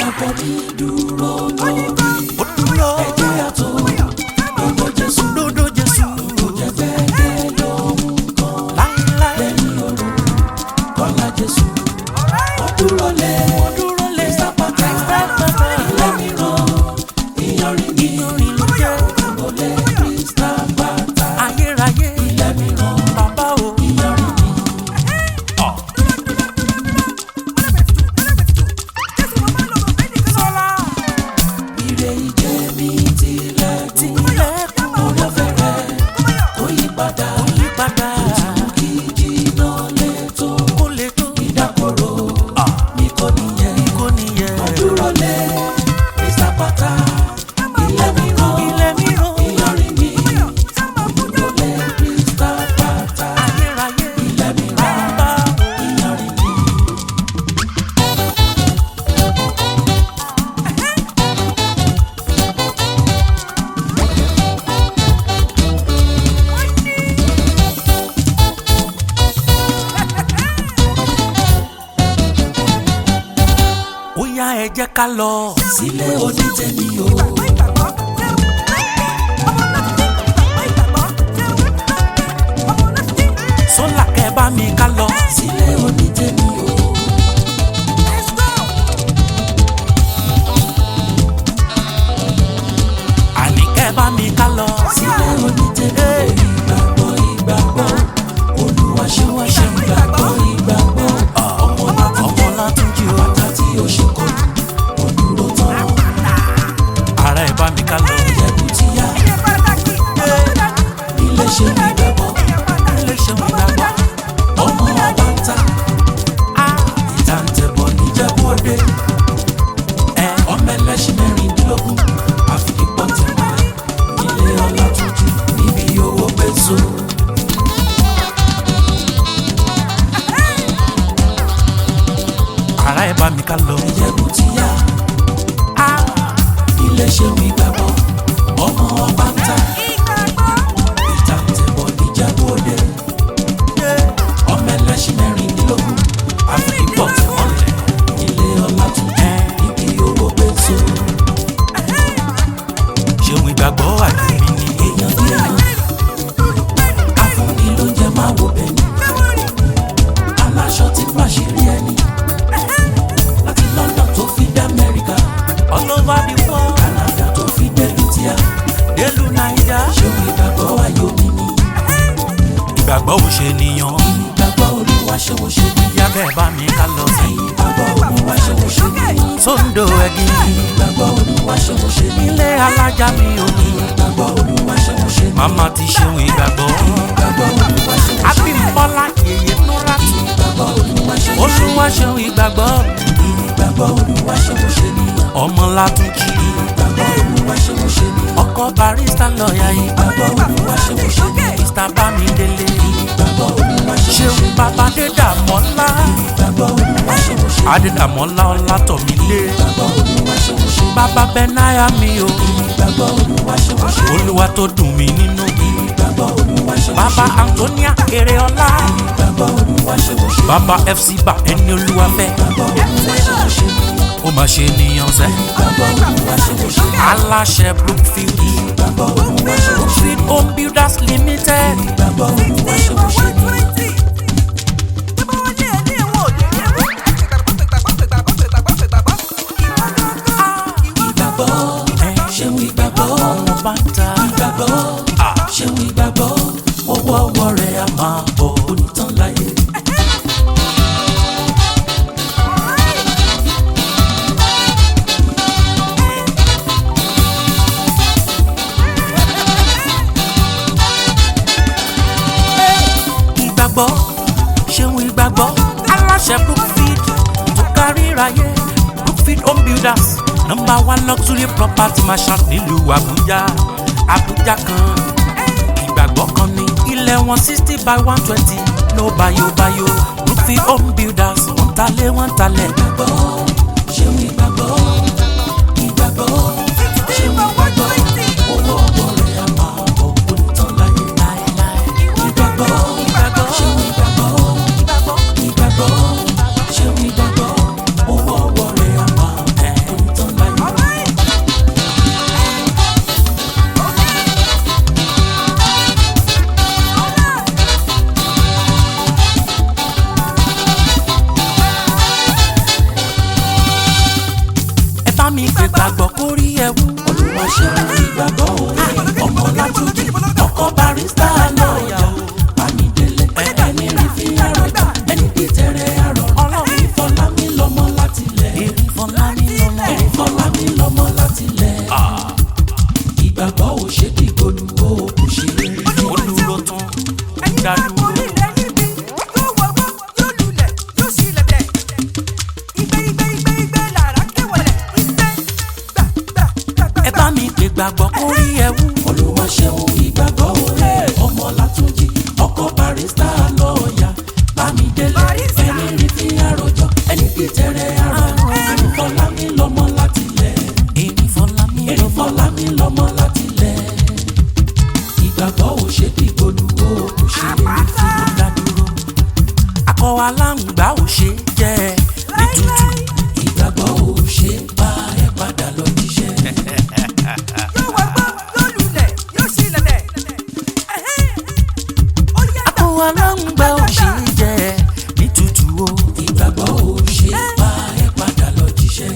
ìgbàgbọ́ mi dúró lórí ó dúró ẹ̀jẹ̀ àtò lọ́dọ̀ Jésù lódò Jésù kò jẹ́ gbẹ́gẹ́ lóhun kan láíláí lẹ́yìn òru kọ́lá Jésù ó dúró lé ó dúró lé Sápátá sápátá ilé mìíràn ìyanrìn ní ìyanrìn ló jẹ́ dúró lé Krista pátá ayérayé ilé mìíràn bàbá o. ìyanrìn ní. Ire ìjẹ́ mi tilẹ̀kùn tilẹ̀kùn orí ọ̀fẹ́ rẹ̀ kò yí padà yípadà kí jìnnà létò kó lè tó ìdákọ̀ró mi kò níyẹn kó nìyẹn. dúró lé Krista pátá ilé mìíràn ilé mìíràn ìyanrìn ní dúró lé Krista pátá ayérayé ilé mìíràn bàbá o. ìyanrìn ní. ó yá ẹ jẹ́ ká lọ. sílé onítẹ̀mí o sólà kẹ́ bá mi ká lọ. sílé onítẹ̀mí o àní kẹ́ bá mi ká lọ. sílé onítẹ̀mí o ìgbàgbọ́ ìgbàgbọ́ Olúwa ṣe wá ṣe ìgbàgbọ́ ìgbàgbọ́ ọmọ láti ọmọ látúnjì o. bàtà tí ó ṣe kọ́ òdúró tán ara ẹ bá mi ká lọ. ẹ̀bùn ti yá ilé ṣe ìgbàgbọ́ ilé ṣeun ìgbàgbọ́. ọmọ ọba ń ta ìta ń tẹ̀bọ̀ níjẹ̀bú òde ẹ ọmọ ẹlẹ́ṣin mẹ́rìndínlógún àfipọ́ tẹ̀lé ilé ọlá tuntun níbi owó pẹ̀sọ́. ara ẹ bá mi ká lọ. ẹ̀yẹ̀bù ti yá ilé ṣe wí gbàgbọ́ ọmọ ọba ń ta ìta ń tẹ̀bọ̀ níjẹ̀bú òde ọmọ ẹlẹ́ṣin mẹ́rìndínlógún àfipọ́ tẹ̀lé ilé ọlá tuntun níbi owó pẹ̀sọ́. ṣeun ìgbàgbọ́ àjùmí ni. èèyàn bí èèyàn afúnni ló jẹ máa wo bẹ́ẹ̀ ni aláṣọ tí pàṣírí ẹni láti London tó fi dé Amẹ́ríkà all over the world Canada tó fi dé India délùú naija. ṣòwò ìgbàgbọ́ ayọ̀ mi ni ìgbàgbọ́ ò ṣe nìyàn. ìgbàgbọ́ olúwa ṣòwò ṣe ni ìyá kẹ́ bá mi ká lọ. ìgbàgbọ́ olúwa ṣòwò ṣe ni sóńdò ẹ̀gìn ìgbàgbọ́ olúwa ṣòwò ṣe ni ilé alájà mi ò ní. ìgbàgbọ́ olúwa ṣòwò ṣe ni màmá ti ṣeun ìgbàgbọ́. ìgbàgbọ́ olúwa ṣòwò ṣe ni abímbọ́lá yèyé núra tù. ìgbàgbọ́ olúwa ṣòwò ṣe oṣù wa ṣeun ìgbàgbọ́. ni ìgbàgbọ́ olúwa ṣòwò ṣe ni ọmọ látúnjì. ìgbàgbọ́ olúwa ṣòwò ṣe ni ọkọ barista lọ́ọ̀yà yìí. ìgbàgbọ́ olúwa ṣòwò ṣe ni mr bámidélé. ìgbàgbọ́ olúwa ṣòwò ṣe ṣeun ni bàbá dédàmọ́lá. ìgbàgbọ́ olúwa ṣòwò ṣe ni adédàmọ́lá ọlátọ̀mílé. ìgbàgbọ́ olúwa ṣòwò ṣe ni bàbá bẹ́náyà mi o. ìgbàgbọ́ olúwa ṣòwò ṣe ni olúwa tó dùn mí nínú. ìgbàgbọ́ olúwa ṣòwò ṣe bàbá ni antonia eréọlá. ìgbàgbọ́ olúwa ṣòwò ṣe ni bàbá fc bá ẹni olúwa fẹ́. ìgbàgbọ́ olúwa ṣòwò ṣe ni ó máa ṣe nìyàn sẹ́. ìgbàgbọ́ olúwa ṣòwò ṣe ni aláṣẹ brookfield. ìgbàgbọ́ olúwa ṣòwò ṣe ni brookfield home builders limited. ìgbàgbọ́ olúwa ṣòwò ṣe ni ìgbàgbọ́ ṣeun ìgbàgbọ́ ọmọ bá ń ta. ìgbàgbọ́ ṣeun ìgbàgbọ́ owó ọwọ́ rẹ̀ a máa bọ̀ onítàn láyé. ìgbàgbọ́ ṣeun ìgbàgbọ́ aláṣẹ brookfield tó kárí ráyé brookfield home builders number one luxury property marshal nílùú àbújá àbújá kan ìgbàgbọ́ kan ní ilẹ̀ wọn sixty by one twenty no bayo bayo brookfield home builders wọ́n talé wọ́n talẹ̀ ìgbàgbọ́ ṣeun ìgbàgbọ́ ìgbàgbọ́ ṣeun ìgbàgbọ́ owó ọwọ́ rẹ̀ a máa bọ̀ onítàn láyé. láéláé ìgbàgbọ́ ṣeun ìgbàgbọ́ ìgbàgbọ́ ṣeun ìgbàgbọ́ owó ọwọ́ rẹ̀ a máa bọ̀ ìgbàgbọ́ kórí ẹ̀wù. olúwa ṣe ìgbàgbọ́ òwe ọmọ látúndì ọkọ barista lọ́ọ̀yà bámidélé ẹni rí fi àròjà ẹni bí tẹ̀rẹ̀ àrọ̀ Ọlọ́run. ìfọlámi lọ́mọ láti lẹ̀ èmi fọlá mi lọ́mọ. ìfọlámi lọ́mọ láti lẹ̀ ìgbàgbọ́ ò ṣe dìgbòlù ó kù ṣe rere. olùlọ tán ìdádúró. ẹ bá mi pè gbàgbọ́ kórí ẹ̀wù. olúwa ṣeun ìgbàgbọ́ òwe ọmọ látúndì ọkọ barista lọ́ọ̀yà bámidélé ẹni rí fi àròjọ ẹni bí tẹ̀rẹ̀ àrọ̀ ìfọlámi lọ́mọ láti lẹ̀. èmi fọlá mi Èrè lọ́mọ. fọlá mi lọ́mọ láti lẹ̀. Ìgbàgbọ́ ò ṣe dìgbòlù ó kò ṣe lè fi. ìdádúró. akọ aláǹgbá ò ṣe jẹ́ ní tútù. Ìgbàgbọ́ ò ṣe bá ẹ padà lọ jíṣẹ́. akọ aláǹgbá ò ṣe jẹ́ ní tútù o. Ìgbàgbọ́ ò ṣe bá ẹ padà lọ jíṣẹ́.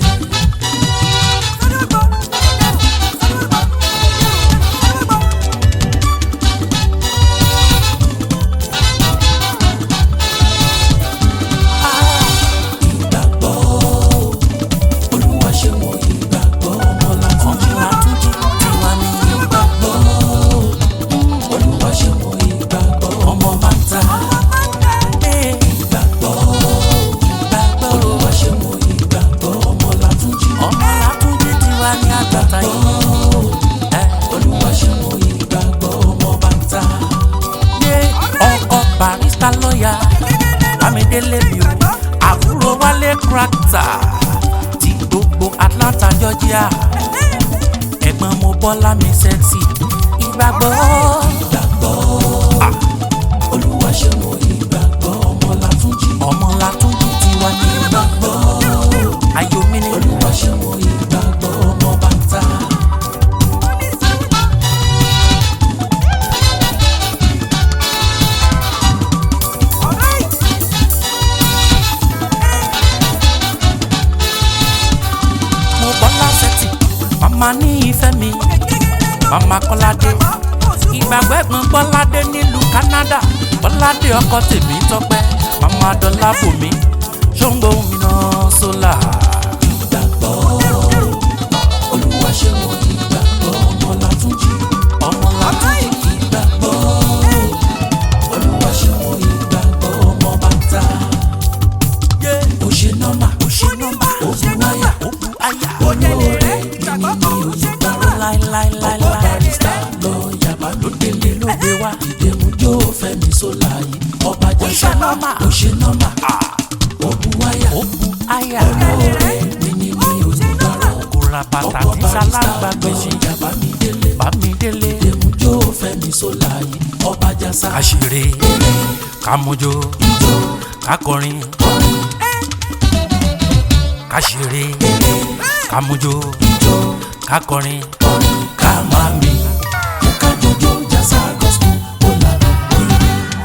Ìgbàgbọ́ Olúwa ṣe wọ ìgbàgbọ́ ọmọ látúndì. ọmọ àtúntì tiwa ní Ìgbàgbọ́ Olúwa ṣe wọ ìgbàgbọ́ ọmọ bàtà. Ìgbàgbọ́ ìgbàgbọ́ Olúwa ṣe wọ ìgbàgbọ́ ọmọ látúndì. ọmọ àtúntì tiwa ní àgbàtà yìí. ẹ Olúwa ṣe wọ ìgbàgbọ́ ọmọ bàtà. yé ọkọ barista lọ́ọ̀yà bámidélé mi o àbúrò wálé krakta ti gbogbo Atlanta Georgia ẹ̀gbọ́n mo bọ́lá mi sẹ́ksì ìgbàgbọ́ Ìgbàgbọ́ Olúwa ṣe wọ ìgbàgbọ́ ọmọ látúndì. ọmọ látúntì tiwa ní Ìgbàgbọ́ ayọ̀mí ni Olúwa ṣe wọ ìgbàgbọ́ ọmọ bàtà. mo bọ́lá sẹ́ksì màmá ní ìfẹ́ mi màmá kọ́ládé ìgbàgbọ́ ẹ̀gbọ́n bọ́ládé nílùú Canada bọ́ládé ọkọ tèmi tọ́pẹ́ màmá dọ́là bòmí ṣóńgbó mi náà sólà. Ìgbàgbọ́ Olúwa ṣe wọ ìgbàgbọ́ ọmọ látúndì. ọmọ látúntì Ìgbàgbọ́ Olúwa ṣe wọ ìgbàgbọ́ ọmọ bàtà. yé Ó ṣe nọ́mà, ó ṣe nọ́mbà ó bu wáyà. ó bu àyà Olóore mi ni mi ò yí gbàrà. Ọkọ láíláíláíláí barista lọ yàbá ló délé ló gbé wá. Ìdèmú jó fẹ́mi sólà yìí. Ọba ṣe jẹ́sà nọ́mà. ó ṣe nọ́mà. Ó bu wáyà. ó bu àyà Olóore mi ni mi ò yí gbàrà. kò ra bàtà Ọkọ tí barista sálágbá lọ gbèsè yàbá mi délé. bámidélé Ìdèmú jó fẹ́mi sólà yìí. Ọba jẹ́sà àṣírí kàmójó kakọrin kàṣírí kàmójó kakọrin kọrin ká máa mi. Jẹ́ ká jọjọ́ jásá gospel ó lànà òyìn.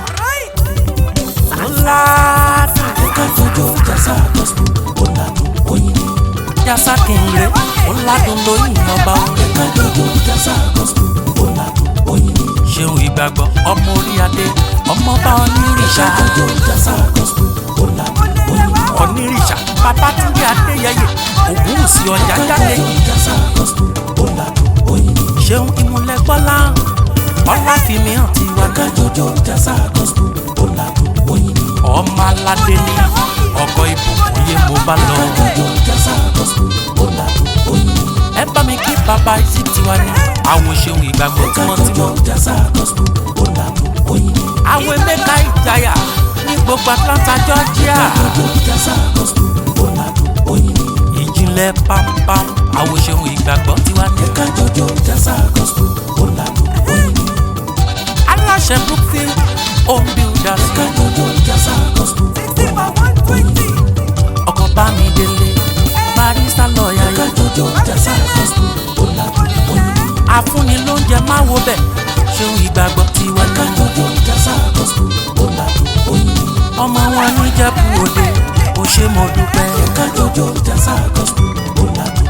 ńlá Jẹ́ ká jọjọ́ jásá gospel ó lànà òyìn. yasa kìnìún ńládùn lóyìn ọba Jẹ́ ká jọjọ́ jásá gospel ó lànà òyìn. ṣeun ìgbàgbọ́ ọmọ orí adé ọmọọba onírìṣà Jẹ́ ká jọjọ́ jásá gospel ó lànà òyìn. onírìṣà babatunde adéyẹyẹ ògúnwùsì ọjà jáde Jọjọ́ jásá gospel ó lànà òyìn. ṣeun ìmúlẹ̀ gbọ́lá ọlá fìmí hàn ti wá Jẹ́ ká jọjọ́ jásá gospel ó lànà òyìn. ọmọ aládé ní ọkọ ìbùkún yé mo bá lọ Jẹ́ ká jọjọ́ jásá gospel ó lànà òyìn. ẹ bá mi kí bàbá ìsì tiwa ní àwọn ṣeun ìgbàgbọ́ Jẹ́ ká tímọ́tímọ́ jọjọ́ jásá gospel ó lànà òyìn. àwọn emeka ìjayà ní gbogbo Atlanta Georgia Jọjọ́ jásá gospel ó lànà òyìn. ìjìnlẹ̀ pampam àwọn ṣeun ìgbàgbọ́ tiwa ní Jẹ́ ká jọjọ́ jásá gospel ó lànà òyìn. aláṣẹ Brookfield home builders Ká jọjọ́ jásá gospel ó lànà òyìn. ọkọ̀ bá mi délé barista lọ́ọ̀yà Ká yẹn jọjọ́ jásá gospel ó lànà òyìn. àfúnni lóúnjẹ má wo bẹ̀ ṣeun ìgbàgbọ́ tiwa Ká ní jọjọ́ jásá gospel ó lànà òyìn. ọmọ wọn ní jẹ́bù òde ó ṣe mo dúpẹ́ Ká jọjọ́ jásá gospel ó lànà